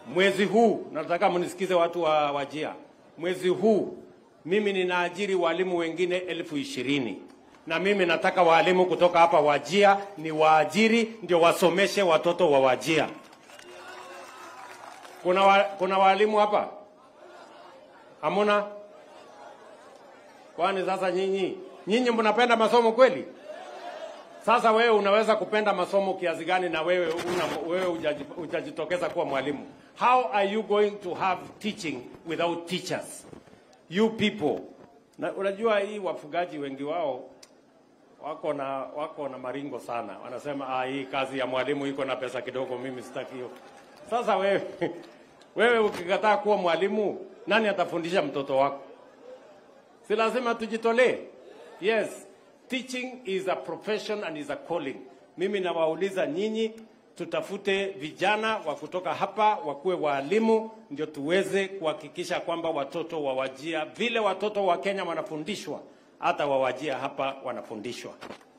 Mwezi huu nataka mnisikize watu wa Wajia, mwezi huu mimi ninaajiri walimu wengine elfu ishirini na mimi nataka walimu kutoka hapa Wajia ni waajiri ndio wasomeshe watoto wa Wajia. Kuna, wa, kuna walimu hapa hamuna? Kwani sasa nyinyi nyinyi mnapenda masomo kweli? Sasa wewe unaweza kupenda masomo kiasi gani na wewe una, wewe hujaji- hujajitokeza kuwa mwalimu? How are you going to have teaching without teachers? You people. Na unajua hii wafugaji wengi wao wako na wako na maringo sana. Wanasema ah, hii kazi ya mwalimu iko na pesa kidogo, mimi sitaki hiyo. Sasa wewe wewe ukikataa kuwa mwalimu, nani atafundisha mtoto wako? Si lazima tujitolee. Yes, teaching is a profession and is a calling. Mimi nawauliza nyinyi, tutafute vijana wa kutoka hapa wakuwe waalimu, ndio tuweze kuhakikisha kwamba watoto wa Wajia vile watoto wa Kenya wanafundishwa, hata wa Wajia hapa wanafundishwa.